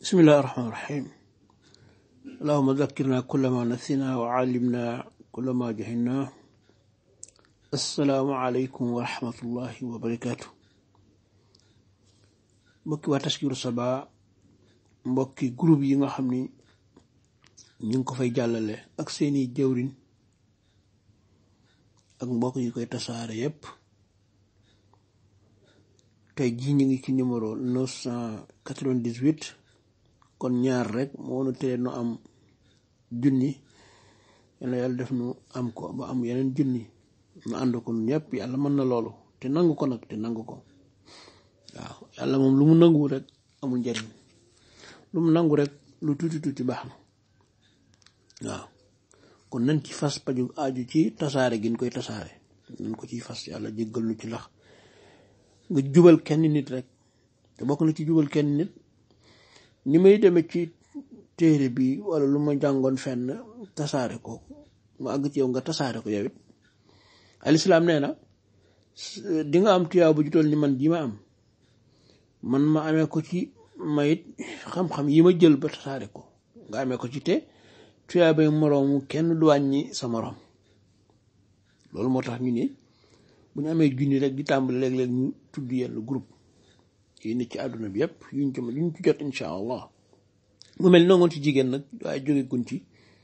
بسم الله الرحمن الرحيم اللهم ذكرنا كل ما نسينا وعلمنا كل ما جهلنا السلام عليكم ورحمة الله وبركاته mbokki waa Taskiru Saba mbokki groupe yi nga xam ni ñu ngi ko fay jàllale ak seeni jëwriñ ak mbokk yi koy tasaare yépp tey jii ñu ngi ci numéro neuf cent quatre-vingt-dix-huit kon ñaar rek moo nu tere nu am junni yàlla yàlla def nu am ko ba am yeneen junni nu ànd ko ñëpp yàlla mën na loolu te nangu ko nag te nangu ko waaw yàlla moom lu mu nangu rek amul njariñ lu mu nangu rek lu tuuti tuuti baax na waaw kon nañ ci fas paju aju ci tasaare gi ñu koy tasaare nañ ko ciy fas yàlla jéggal nu ci lax nga jubal kenn nit rek te bokk na ci jubal kenn nit ni may demee ci téere bi wala lu ma jàngoon fenn tasaare ko mu àgg ci yow nga tasaare ko yow it alislaam nee na di nga am tuyaa bu jutool ni man ji ma am man ma amee ko ci mayit xam-xam yi ma jël ba tasaare ko nga amee ko ci te tuyaa bay moroomu kenn du wàññi sa moroom loolu moo tax ñu ni bu ñu amee junni rek di tàmbali léeg-léeg ñu tudd yenn groupe yi nit ci àdduna bi yépp yuñ ci yuñ ci jot insha allah mu mel nongoon ci jigéen nag waaye jóge gun ci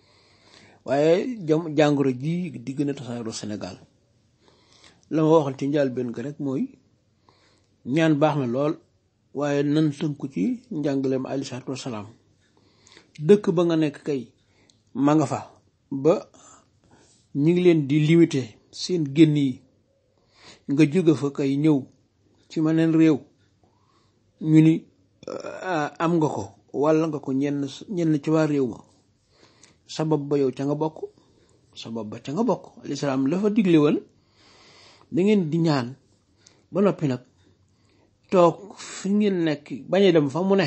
waaye jam jàngoro ji di gën a tasaaroo Sénégal la ma waxoon ci njaal benn ko rek mooy ñaan baax na lool waaye nan tënku ci njàngaleem aleyhi salaatu wasalaam dëkk ba nga nekk kay ma nga fa ba ñu ngi leen di limité seen génn yi nga jóge fa kay ñëw ci meneen réew ñu ni am nga ko walla nga ko ñenn ñenn ci waa réew ma sabab ba yow ca nga bokk sabab ba ca nga bokk alislaam la fa digle woon da ngeen di ñaan ba noppi nag toog fi ngeen nekk bañ a dem fa mu ne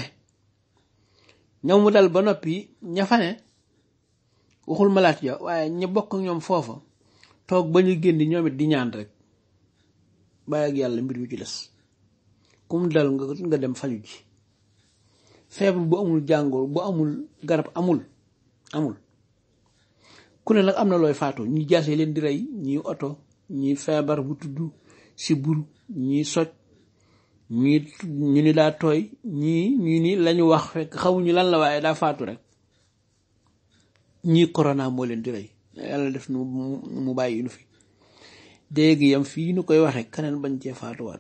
ñoom mu dal ba noppi ña fa ne waxul malaat ya waaye ña bokk ñoom foofa toog ba ñu génn ñoom it di ñaan rek bàyyi ak yàlla mbir mi ci des kum dal nga nga dem faju ji feebar bu amul jàngoro bu amul garab amul amul ku ne nag am na looy faatoo ñi jaase leen di rey ñii oto ñii feebar bu tudd si bur ñii soj ñii ñu ni daa tooy ñii ñu ni lañu wax fekk xamuñu lan la waaye daa faatu rek ñii corona moo leen di rey yàlla def nu mu bàyyi nu fi dégg yam fii nu koy waxee keneen bañ cee faatuwaat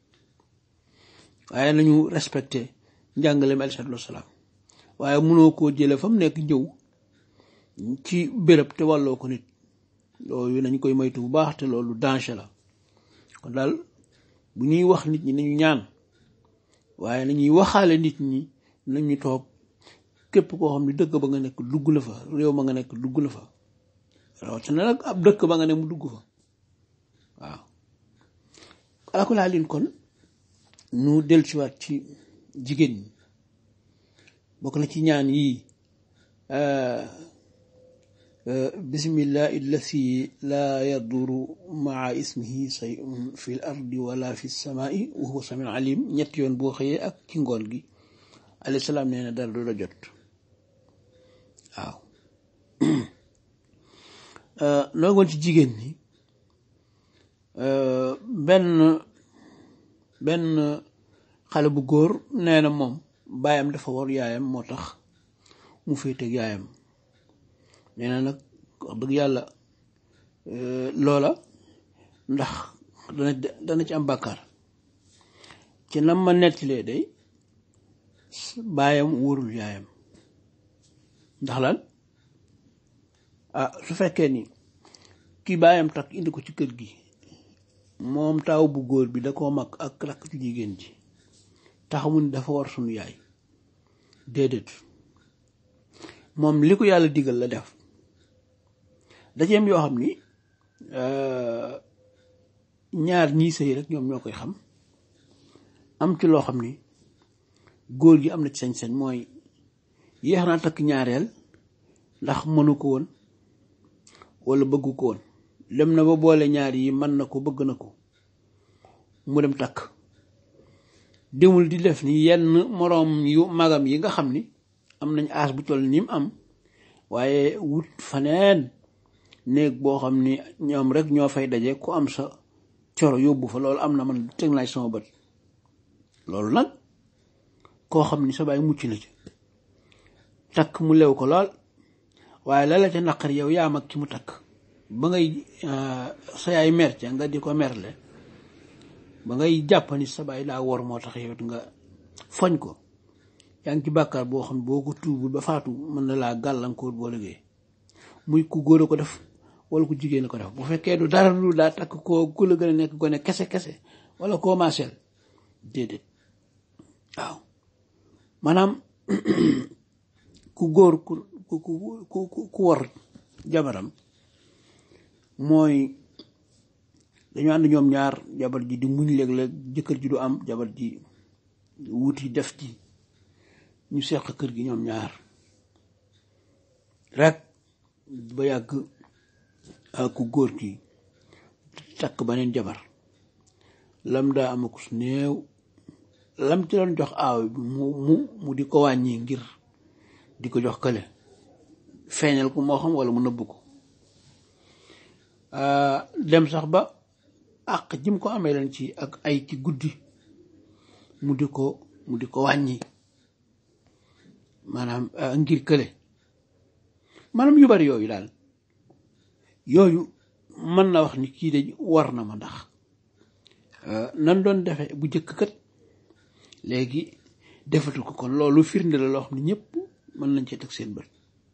waaye nañu respecté njàngaleem aleyhi salaatu wasalaam waaye mënoo koo jële fa mu nekk ñëw ci béréb te wàlloo ko nit loolu nañ koy moytu bu baax te loolu danger la kon daal bu ñuy wax nit ñi nañu ñaan waaye nañuy waxaale nit ñi nañu toog képp koo xam ne dëkk ba nga nekk dugg la fa réew ma nga nekk dugg la fa rawatina nag ab dëkk ba nga ne mu dugg fa waaw alakulaa lin kon nu dellusiwaat ci jigéen ñi bokk na ci ñaan yii bismillahi allati laa yaduru maa ismihi sayun fi l ardi wala fi samaai wa huwa samiul alim ñetti yoon boo xëyee ak ci ngoon gi alayhi salaam nee na dara du la jot waaw loogoon ci jigéen ñi benn benn xale bu góor nee na moom baayam dafa war yaayam moo tax mu féeteeg yaayam nee na nag wax dëgg yàlla loola ndax dana dana ci am bàkkaar ci nam ma nettalee day baayam wóorul yaayam ndax lan ah su fekkee ni ki baayam takk indi ko ci kër gi moom taaw bu góor bi da koo mag ak rakk ci jigéen ji taxamu ni dafa war sunu yaay déedéet moom li ko yàlla digal la def dajeem yoo xam ni ñaar ñii sëy rek ñoom ñoo koy xam am ci loo xam ni góor gi am na ci sañ-sañ mooy yéex naa takk ñaareel ndax mënu ko woon walla bëggu ko woon dem na ba boole ñaar yi mën na ko bëgg na ko mu dem takk demul di def ni yenn moroom yu magam yi nga xam ni am nañ aas bu toll ni mu am waaye wut faneen néeg boo xam ni ñoom rek ñoo fay daje ku am sa coro yóbbu fa loolu am na man teg naa sama bët loolu nag koo xam ni sa baay mucc na ci takk mu lew ko lool waaye la la ca naqar yow yaa mag ki mu takk ba ngay sa yaay mer ca nga di ko merle ba ngay jàpp ni sa baay daa wor moo tax yow it nga foñ ko yaa ngi ci bàkkaar boo xam boo ko tuubul ba faatu mën na laa gàllankoor boo liggéey muy ku góor a ko def wala ku jigéen a ko def bu fekkee du dara lu daa takk koo ku la gën a nekk gone kese kese wala koo maaseel déedéet waaw maanaam ku góor ku ku ku ku war jabaram mooy dañu ànd ñoom ñaar jabar ji di muñ léeg-léeg jëkkër ji du am jabar ji wuti def ji ñu seq kër gi ñoom ñaar rek ba yàgg ku góor ki takk beneen jabar lam daa amakus néew lam ci doon jox aaw bi mu mu mu di ko wàññi ngir di ko jox kële feeñal ko moo xam wala mu nëbb ko dem sax ba àq jim ko amee leen ci ak ay ci guddi mu di ko mu di ko wàññi maanaam ngir kële maanaam yu bari yooyu daal yooyu mën na wax ni kii de war na ma ndax nan doon defe bu jëkk kat léegi defatu ko kon loolu firnde la loo xam ne ñëpp mën nañ cee teg seen bët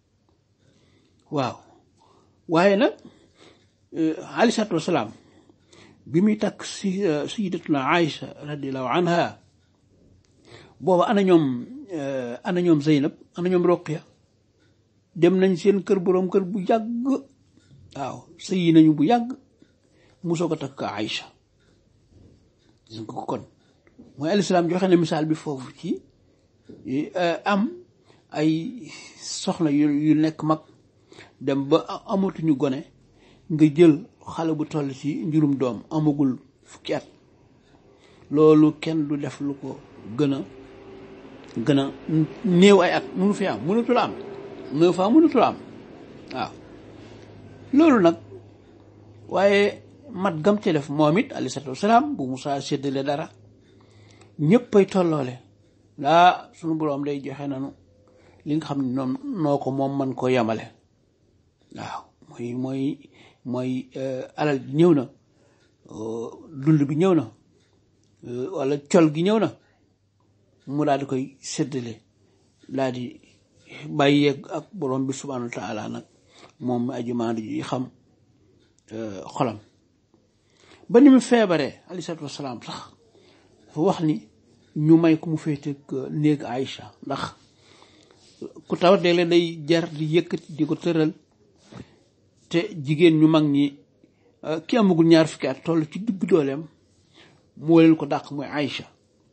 waaw waaye nag aleyhi salaatu wasalaam bi muy takk si sayidatuna Aïcha radiallahu anha booba ana ñoom ana ñoom Zeynab ana ñoom Roqiya dem nañ seen kër boroom kër bu yàgg waaw sëyi nañu bu yàgg musoo ko takk Aïcha gis nga ko kon mooy alislaam joxe na misaal bi foofu ci am ay soxna yu yu nekk mag dem ba amatuñu gone nga jël xale bu toll ci njurum doom amagul fukki at loolu kenn du def lu ko gën a gën a néew ay at mënu fi am mënatul am neuf ans mënatul am waaw loolu nag waaye mat gam ci def moom it alayhi salaatu wasalaam bu Musaa séddale dara ñëppay tolloole laa sunu boroom day joxe nanu li nga xam ne noom noo ko moom man ko yemale waaw mooy mooy mooy alal bi ñëw na dund bi ñëw na walla col gi ñëw na mu daal di koy séddale daal di bàyyi yegg ak borom bi subhaanahu wa taala nag moom aji maandu ji xam xolam ba ni mu feebaree alayhi salaatu wasalaam sax dafa wax ni ñu may ku mu féete néeg Aïcha ndax ku tawat léeg-léeg day jar di yëkkati di ko tëral te jigéen ñu mag ñi ki amagul ñaar fukki at toll ci digg dooleem moo leen ko dàq mooy Aïcha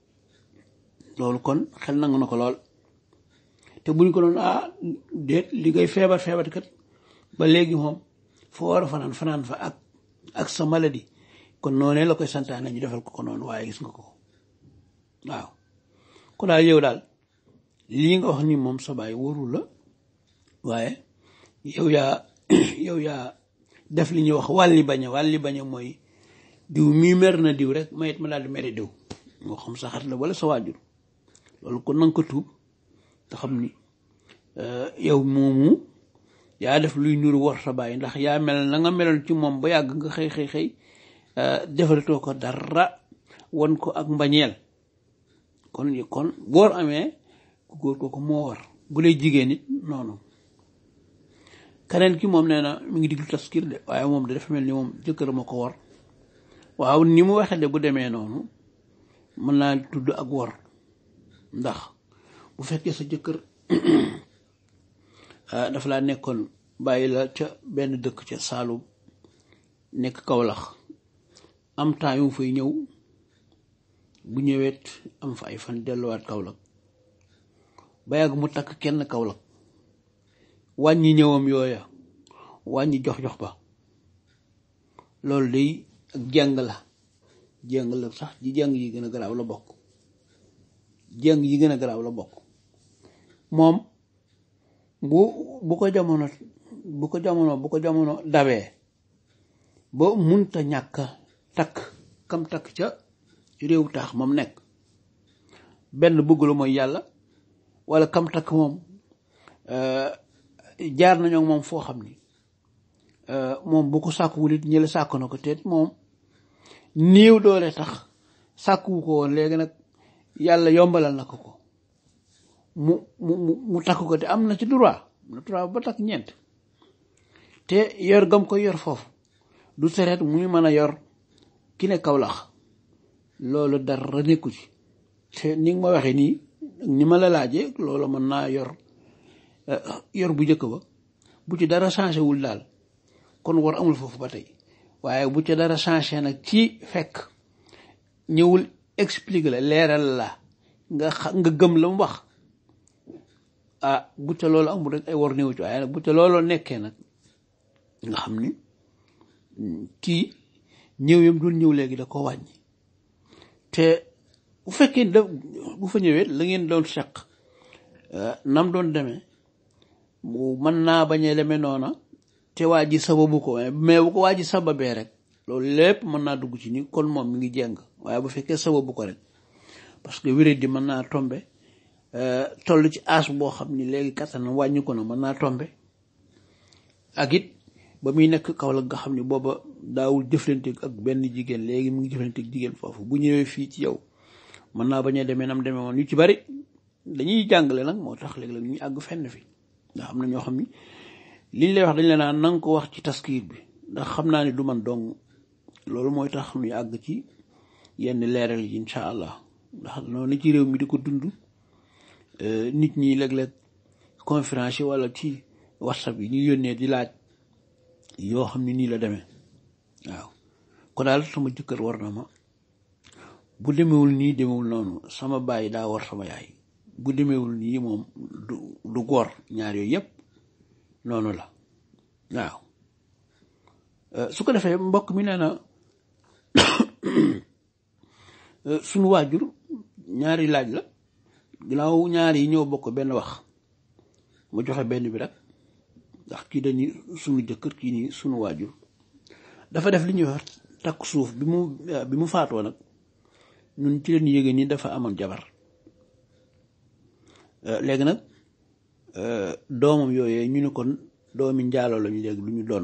loolu kon xel nangu na ko lool te buñ ko doon ah déet li ngay feebar feebar kat ba léegi moom foo war a fanaan fanaan fa ak ak sa maladie kon noonee la koy santaane ñu defal ko ko noonu waaye gis nga ko waaw ko daal yow daal lii nga wax ni moom sa baay warul la waaye yow yaa yow yaa def li ñuy wax wàlli baña wàlli baña mooy diw mii mer na diw rek mayit ma daal di mere diw moo xam sa xarit la wala sa waajur loolu kon nanga ko tuub te xam ni yow moomu yaa def luy nuru war sa bàyyi ndax yaa mel na nga meloon ci moom ba yàgg nga xëy xëy xëy defalatoo ko dara won ko ak mbañeel kon kon góor amee ku góor kooku moo war bu lay jigéen nit noonu keneen ki moom nee na mi ngi diglu taskir de waaye moom de dafa mel ni moom jëkkër ma ko war waaw ni mu waxee de bu demee noonu mën naa tudd ak war ndax bu fekkee sa jëkkër dafa laa nekkoon bàyyi la ca benn dëkk ca Saalum nekk Kawlax am temps yu mu fay ñëw bu ñëweet am fa ay fan delluwaat Kaolack ba yàgg mu takk kenn Kaolack wàññi ñëwam yooya wàññi jox-jox ba loolu day ak jàng la jàng la sax ji jàng yi gën a garaaw la bokk jéng yi gën a garaaw la bokk moom bu bu ko jamono bu ko jamono bu ko jamono dawee ba munta ñàkk takk kam takk ca réew taax moom nekk benn bëggulu mooy yàlla wala kam takk moom jaar nañoo moom foo xam ni moom bu ko sàkkuwul it ñële sàkk na ko te moom néew doole tax sàkkuwu ko woon léegi nag yàlla yombalal na ko ko mu mu mu takk ko te am na ci droit am na droit ba takk ñeent te yor gam ko yor foofu du tereet muy mën a yor ki ne kawlax loolu dara nekku ci te ni nga ma waxee nii ni ma la laajee loolu mën naa yor yor bu njëkk ba bu ci dara changé wul daal kon war amul foofu ba tey waaye bu ci dara changé nag ci fekk ñëwul explique la leeral la nga xa nga gëm la mu wax ah bu ca loolu amul rek ay war néew ci waaye nag bu ca looloo nekkee nag nga xam ni kii ñëw yam dul ñëw léegi da ko wàññi te bu fekkee da bu fa ñëwee la ngeen doon seq nam doon demee bu mën naa bañ a demee noona te waa ji sababu ko mais bu ko waa ji sababee rek loolu lépp mën naa dugg ci ni kon moom mi ngi jeng waaye bu fekkee sababu ko rek parce que wéré di mën naa tombe toll ci as boo xam ni léegi kattanam wàññi ko na mën naa tombe ak it ba muy nekk kaw la nga xam ni booba daawul jëflante ak benn jigéen léegi mu ngi jëflante ak jigéen foofu bu ñëwee fii ci yow mën naa bañ a demee nam demee woon ñu ci bari dañuy jàngale nag moo tax léegi la ñuy àgg fenn fi ndax am na ñoo xam ni liñ lay wax dañ la naan na nga ko wax ci taskiir bi ndax xam naa ni du man dong loolu mooy tax ñuy àgg ci yenn leeral yi incha allah ndax noonu ci réew mi di ko dund nit ñi léeg-léeg conférence yi wala ci whatsapp yi ñu yónnee di laaj yoo xam ne nii la demee waaw ko daal sama jëkkër war na ma bu demewul nii demewul noonu sama baay daa war sama yaay bu demewul nii moom du du góor ñaar yooyu yépp noonu la waaw su ko defee mbokk mi nee na sunu waajur ñaari laaj la ginnaaw ñaari yi ñëw bokk benn wax ma joxe benn bi rek ndax kii dañuy sunu jëkkër kii nii sunu waajur dafa def li ñuy wax takk suuf bi mu bi mu faatoo nag ñun ci leen yéege ni dafa amoon jabar léegi nag doomam yooyee ñu ne kon doomi njaaloo lañu léegi lu ñu donn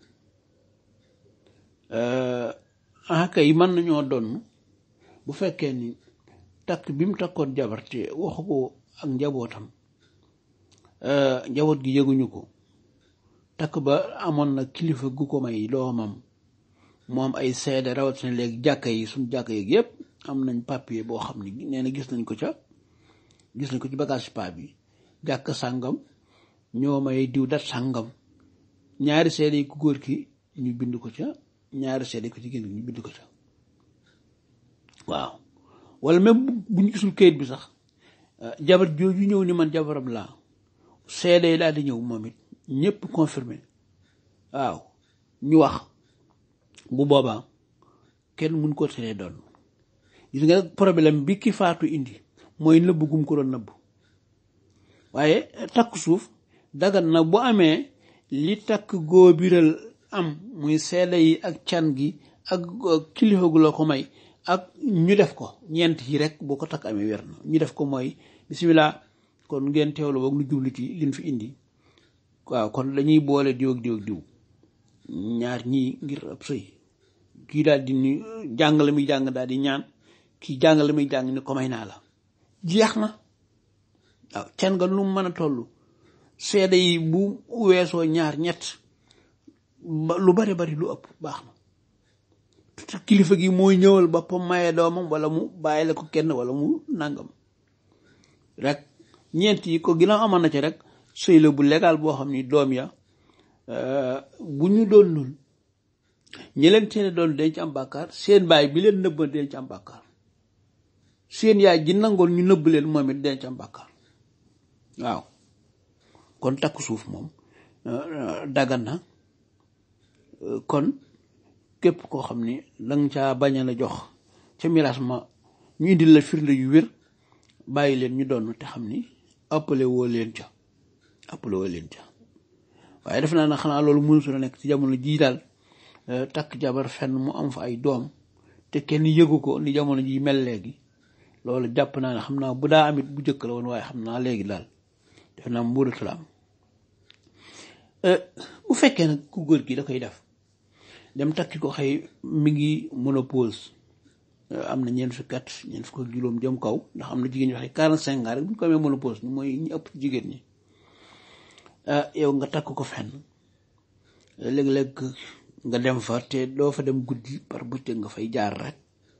aka yi mën nañoo donn bu fekkee ni takk bi mu takkoon jabar te waxu ko ak njabootam njaboot gi yëguñu ko takk ba amoon na kilifa gu ko may doomam moom ay seede rawatina léegi jàkka yi suñ jàkka yeeg yépp am nañ papier boo xam ni nee na gis nañ ko ca gis nañ ko ci bagage pa bi jàkk sàngam ñoo may diw dat sàngam ñaari seede yi ku góor ki ñu bind ko ca ñaari seede yi ku jigéen ñu bind ko ca waaw wala même bu ñu gisul kayit bi sax jabar jooju ñëw ni man jabaram laa seede yi daal di ñëw moom it ñëpp confirmé waaw ñu wax bu boobaa kenn mun ko teree doon gis nga problème bi ki faatu indi mooy nëbb gum ko doon nëbb waaye takk suuf dagan na bu amee li takk góobiral am muy seede yi ak can gi ak kilifa gu la ko may ak ñu def ko ñeent yi rek boo ko takk amee wér na ñu def ko mooy bisimilah kon ngeen teewlu boog nu jublu ci liñ fi indi waaw kon dañuy boole diw ak diw ak diw ñaar ñii ngir ab sëy kii daal di ni jàng la muy jàng daal di ñaan kii jàng la muy jàng ni ko may naa la jeex na waaw can nga lu mën a toll seede yi bu weesoo ñaar ñett lu bari bari lu ëpp baax na kilifa gi mooy ñëwal boppam maye doomam wala mu bàyyi la ko kenn wala mu nangam rek ñeent yi ko ginnaaw amoon na ci rek sëy la bu légal boo xam ni doom ya bu ñu doon lul ñi leen teene doon denc am bàkkaar seen baay bi leen nëbba denc am bàkkaar seen yaay ji nangoon ñu nëbb leen moom it denc am bàkkaar waaw kon takk suuf moom dagan na kon képp koo xam ni danga caa bañ a la jox ca miraas ma ñu indil la firnde yu wér bàyyi leen ñu doon te xam ni ëppale woo leen ca ëppale woo leen ca waaye def naa ne xanaa loolu mënutu la nekk ci jamono jii daal takk jabar fenn mu am fa ay doom te kenn yëgu ko ni jamono ji mel léegi loolu jàpp naa ne xam naa bu daa amit bu jëkk la woon waaye xam naa léegi daal def naa mbuuratu la am bu fekkee nag ku góor gi da koy def dem takki ko xëy mi ngi ménopause am na ñeent fukki at ñeent fukk ak juróom jëm kaw ndax am na jigéen ñi waxee quarante cinq ans rek bu ñu ko amee ménopause mooy ñi ëpp jigéen ñi yow nga takk ko fenn léeg-léeg nga dem fa te doo fa dem guddi par bëccëg nga fay jaar rek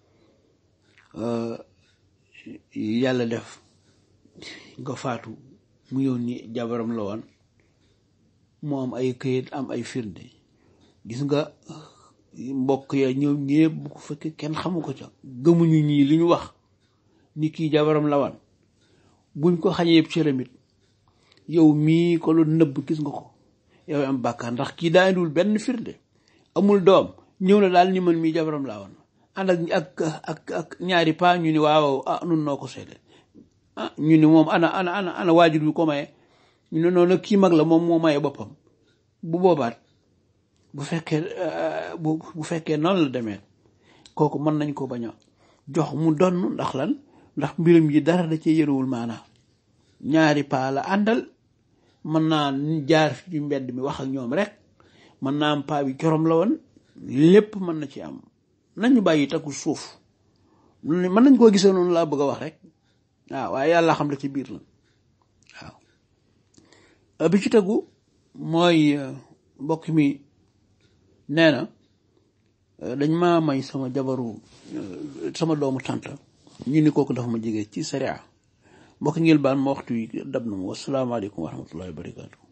yàlla def nga faatu mu yoon ni jabaram la woon mu am ay këyit am ay firnde gis nga mbokk ya ñoom ñëpp bu ko fekkee kenn xamu ko ca gëmuñu ñii li ñu wax ni kii jabaram la woon buñ ko xañee yëpp cëramit yow mii ko lu nëbb gis nga ko yow am bàkkaar ndax kii daa indiwul benn firnde amul doom ñëw na daal ni man mii jabaram laa woon ànd ak ak ak ak ñaari paa ñu ni waaw ah nun noo ko seede ah ñu ni moom ana ana ana ana waajur bi ko maye ñu ne noonu kii mag la moom moo maye boppam bu boobaat bu fekkee bu bu fekkee noonu la demee kooku mën nañ ko bañ a jox mu donn ndax lan ndax mbiram yi dara da cee yëruwul maanaa ñaari paa la àndal mën naa jaar fi ci mbedd mi wax ak ñoom rek mën naa am paa bi corom la woon lépp mën na ci am nañu bàyyi takku suuf mën nañ koo gisee noonu laa bëgg a wax rek waaw waaye yàlla xam la ci biir la waaw bi ci tegu mooy mbokk mi nee na dañ maa may sama jabaru sama doomu tànta ñu ni kooku dafa ma jege ci sariya mbokk ngeen baal ma waxtu yi dab na ma wasalaamaaleykum wa rahmatullahi wa barakaatu